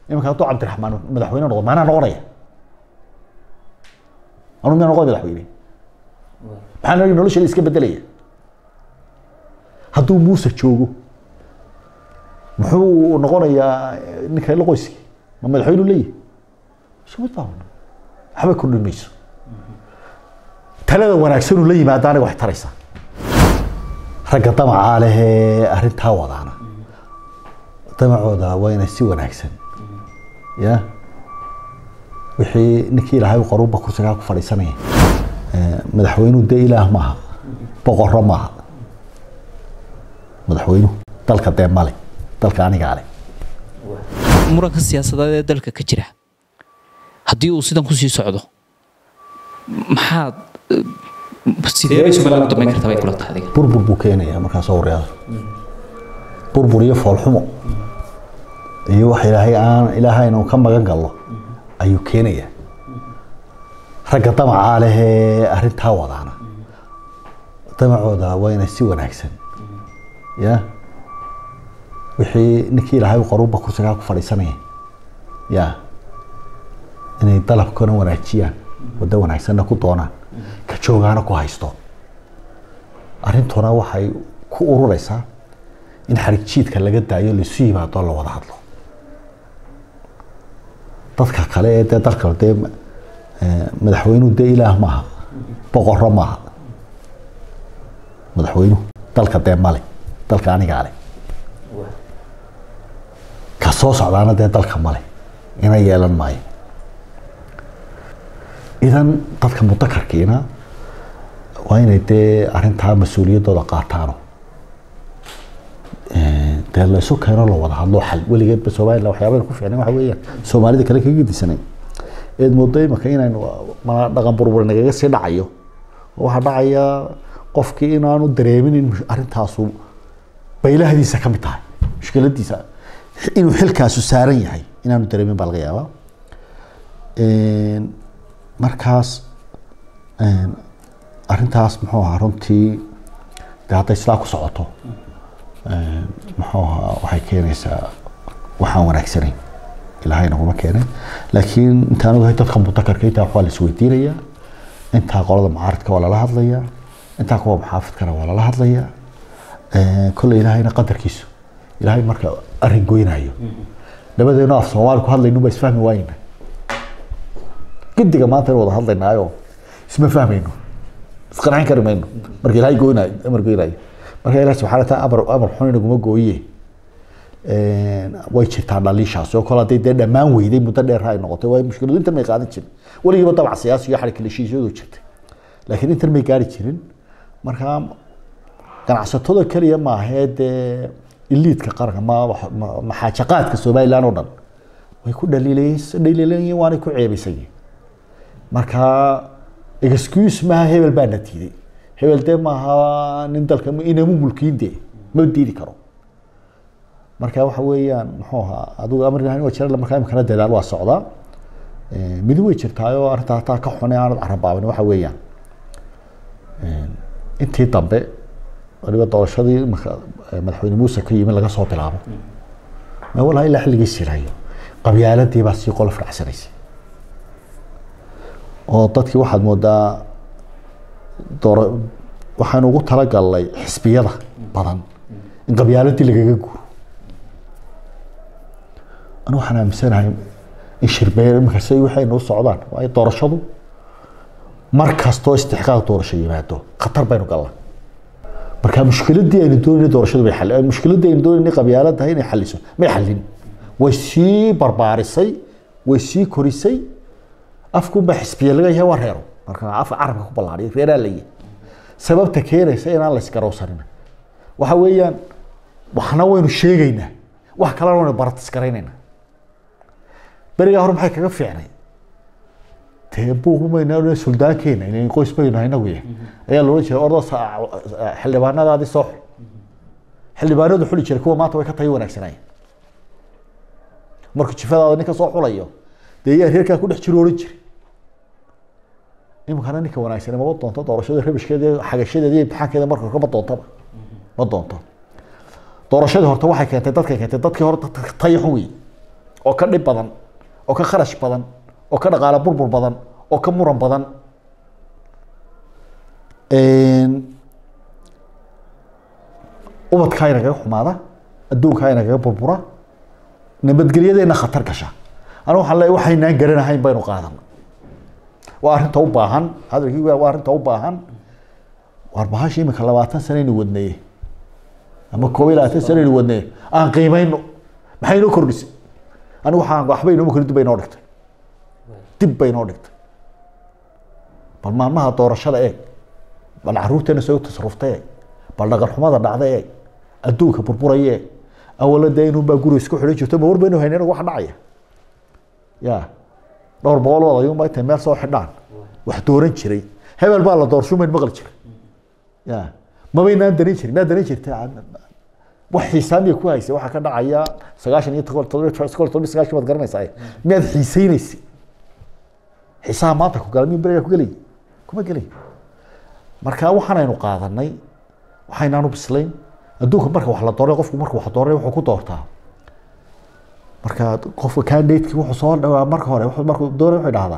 iminka hadduu cabdiraxmaan madaxweyne noqdo maanaa noqonaya anu miyaa noqon madaxweyne maxaa noo nolosheeda iska bedelaya hadduu muuse joogo muxuu noqonayaa ninka ila qoyski ma madaxweynu leeyahy isuma daawan waxba kordhin mayso talada wanaagsanuu la yimaada aniga wax taraysa ragga damacaa lehee arrintaa wadaana damacooda waa inay si wanaagsan ya wixii ninkii ilaahay qoruba kursigaa ku fadhiisanaya madaxweynuhu dee ilaah maaha boqorro maaha madaxweynuhu dalka dee male dalka anigaa leh muranka siyaasadeed ee dalka ka jira haddii uu sidan kusii socdo maxaad sidee bay somaliland u damayn kartaa bay kula tahay adiga burbur buu keenayaa markaas waryaada burbur iyo foolxumo iyo wax ilaahay aan ilaahay inuu ka magan gallo ayuu keenayaa ragga damacaa lehee arrintaa wadaana damacooda waa inay si wanaagsan ya wixii ninkii ilaahay qoruba kursigaa ku fadhiisanaya ya inay dalabkana wanaajiyaan waddo wanaagsanna ku doonaan ka joogaana ku haysto arrintuna waxay ku urureysaa in xarig jiidka laga daayo laisu yimaado la wada hadlo dadka kale ee dee dalka dee madaxweynuhu dee ilaah maaha boqorro maaha madaxweynuhu dalka dee male dalka anigaa leh ka soo socdaana dee dalka male ina yeelan maayo idan dadka mudakarkiina waa inay dee arrintaa mas-uuliyaddooda qaataano dee la isu keeno la wada hadlo xal weligeedba somaliland waxyaabaha ku fiicnay waxa weeyaan soomaalida kale kaga disanay eed moodo imika inaynu mana dhaqan burbur nagaga sii dhacayo waxaa dhacaya qofkii inaanu dareemin in arrintaasu baylahdiisa ka mid tahay mushkiladiisa inuu xilkaasu saaran yahay inaanu dareemin baa laga yaabaa markaas arrintaas muxuu ahaa runtii de hadday sidaa ku socoto muxuu ahaa waxay keenaysaa waxaan wanaagsanayn ilaahay naguma keenay laakiin intaan ogahay dadka mudakarka intaa waxaa la isweydiinayaa intaa qolada mucaaridka waa lala hadlayaa intaa kuwa muxaafidkana waa lala hadlayaa kolley ilaahayna qadarkiisu ilaahay marka arrin goynayo labadeenu af soomaali ku hadlaynu ba isfahmi waayna guddiga maanta in wada hadlaynaayo isma fahmayno isqancin kari mayno marka ilaahay goynayo amar goynayo marka ilaah subxana wa taala amar amar xun inaguma gooye way jirtaa dhaliishaas oo kale hadday dee dhammaan weyday muddo dheer ay noqotay waa mushkiladu intan may qaadan jirin weligiiba dabac siyaasi iyo xarig heshiisyadu jirtay laakiin intan may gaari jirin marka ganacsatada keliya maahee dee iliidka qaranka ma maxaajaqaadka somaliland oo dhan way ku dhaliilayeen waanay ku ceebaysayeen marka excuse maaha hebel baa na diiday hebel dee maaha nin dalka inamu mulkiin dee ma diidi karo marka waxa weeyaan muxuu ahaa adigu amar ilahay waa jira markaa imikana dadaal waa socdaa midi way jirtaayoo arrintaa hataa ka xune aanad carabaabin waxa weeyaan intii dambe waliba doorashadii imika madaxweyne muuse ka yimi laga soo bilaabo walahi ilaa xilligii sirayo qabyaaladii baa sii qolof dhacsanaysay oo dadkii waxaad moodaa doora waxaanu ugu talagalnay xisbiyada badan in qabyaaladii lagaga guuro anu waxaan aaminsanahay in shirbeer iminkas waxay noo socdaan waayo doorashadu mar kastoo istixqaaq doorasho yimaado khatar baynu galnaa marka mushkiladii aynu doonayna doorashadu bay xal mushkiladii aynu doonayna qabyaaladahay inay xaliso may xalin way sii barbaarisay way sii korisay afkunba xisbiya laga yahay waa reero marka afka carabka ku ballaariya reeraa la yahay sababta keenaysa inaan la isgarowsanin waxa weeyaan waxna waynu sheegaynaa wax kalena waynu baratisgaraynaynaa berigaa hore maxay kaga fiicnay dee buuqmayna suldaankeenna in qoys baynu inagu yahay ayaa loola jeeda ordo xildhibaanadaadii soo xul xildhibaanadu xuli jiray kuwa maanta way ka tayo wanaagsanayeen markuu jifadaada ninka soo xulayo dee yaa reerkaa ku dhex jiro oran jiray iminkana ninka wanaagsan mama doonto doorashada rabishkeeda xagashadeeda iyo imtixaankeeda marka hore ma doontaba ma doonto doorashadii horta waxay keentay dadkay keentay dadkii hore tayo xun wey oo ka dhib badan oo ka kharash badan oo ka dhaqaale burbur badan oo ka muran badan ubadkaa inagaga xumaada adduunkaa inagaga burbura nabadgelyadeena khatar gasha anigu waxaan leeyahay waxaynaan garanahayn baynu qaadana waa arrinta u baahan hadalkii waa arrinta u baahan war bahasha imika labaatan sanaynu wadneye ama koob iyo labaatan sanaynu wadneye aan qiimayno maxay inoo kordhisay anigu waxaan waxba inooma kordhin dib bay inoo dhigtay dib bay inoo dhigtay bal maalmaha doorashada eeg bal caruurteena soo tasarufta eeg bal dhaqan xumada dhacda eeg adduunka burburaya eeg awala dee inunbaa guri isku xidhan jirto ma war baynu haynin wax dhacaya ya dhowr boqol oo odayunba intay meel soo xidhaan wax dooran jiray hebel baa la doorsho mayn maqli jiray ya mabaynaan danin jirin maa danin jirta wax xiisaamiya ku haysay waxaa ka dhacaya sagaashan iyo todoba todoba iskol todoba sagaashan baad garanaysaa miyaad xiisaynaysay xiisaha maanta ku gala miyu beriga ku gelay kuma gelay marka waxaanaynu qaadanay waxaynaanu bislayn adduunka marka wax la dooray qofku marka wax dooray wuxuu ku doortaa marka qofka candidateki wuxuu soo dhawaa marka hore markuu dooray wuxuu dhahdaa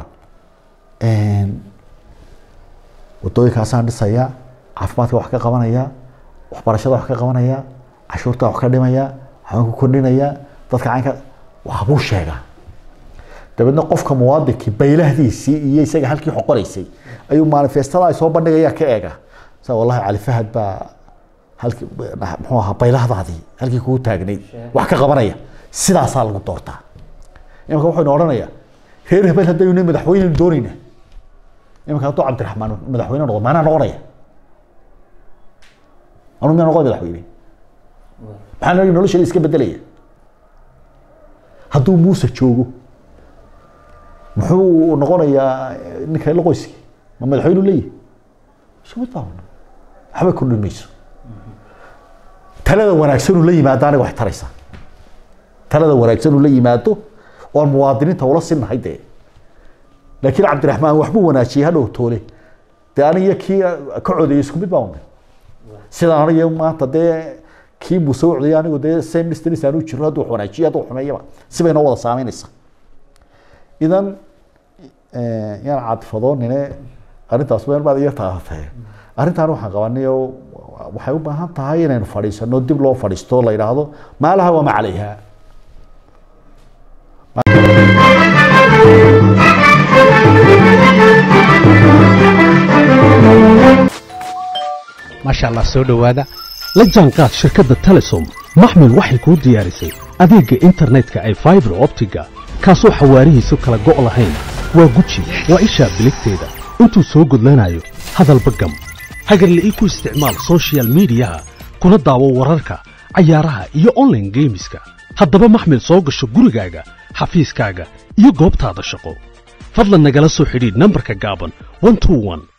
wadooyinkaasaan dhisaya caafimaadka wax ka qabanaya waxbarashada wax ka qabanaya cashuurta wax ka dhimaya waxbaan ku kordhinaya dadka caynka waxbuu sheegaa dabeedna qofka muwaadinkii baylahdiisii iyo isaga halkii xoqonaysay ayuu manifestada ay soo bandhigaya ka eega sa wallahi cali fahad baa halkii muxuu ahaa baylahdaadii halkii kugu taagnayd wax ka qabanaya sidaasaa lagu doortaa imanka wuxuynu odhanayaa reer hebel haddaynu madaxweyneynu doonayna imanka hadduu cabdiraxmaan madaxweyne noqdo maanaa noqonaya anu miyaa noqon madaxweyne maxaa nagi nolosheeda iska bedelaya hadduu muuse joogo muxuu noqonayaa ninka la qoyski ma madaxweynu leeyahy isumid baa waxba kordhin mayso talada wanaagsanuu la yimaado aniga wax taraysaa talada wanaagsanuu la yimaado oon muwaadiniinta ula sinnahay dee laakiin cabdiraxmaan waxbuu wanaajiyey hadhow toole dee aniga kii ka codeeyey isku mid baa unay sidaan aniga maanta dee kii muuse u codeyay anigu dee same distance aanu jiro hadduu wax wanaajiyo hadduu xumeeyaba sibay noo wada saameynaysaa idan yaan cadfadoonine arrintaas meel baad iga taafatay arrintaan waxaan qabanay oo waxay u baahan tahay inaynu fadhiisano dib loo fadhiisto la yidhaahdo maa laha wama calayha maasha allah soo dhowaada la jaanqaad shirkadda telesom maxmil waxay kuu diyaarisay adeegga internetka ay faibar optiga kaasoo xawaarihiisu kala go' lahayn waa guji waa ishaa biligteeda intuu soo gudlanayo hadalba gam hagarle ii ku isticmaal sochial midiyaha kuna daawo wararka cayaaraha iyo onlaine geemiska haddaba maxmil soo gasho gurigaaga xafiiskaaga iyo goobtaada shaqo fadlan nagala soo xidhiidh nambarka gaaban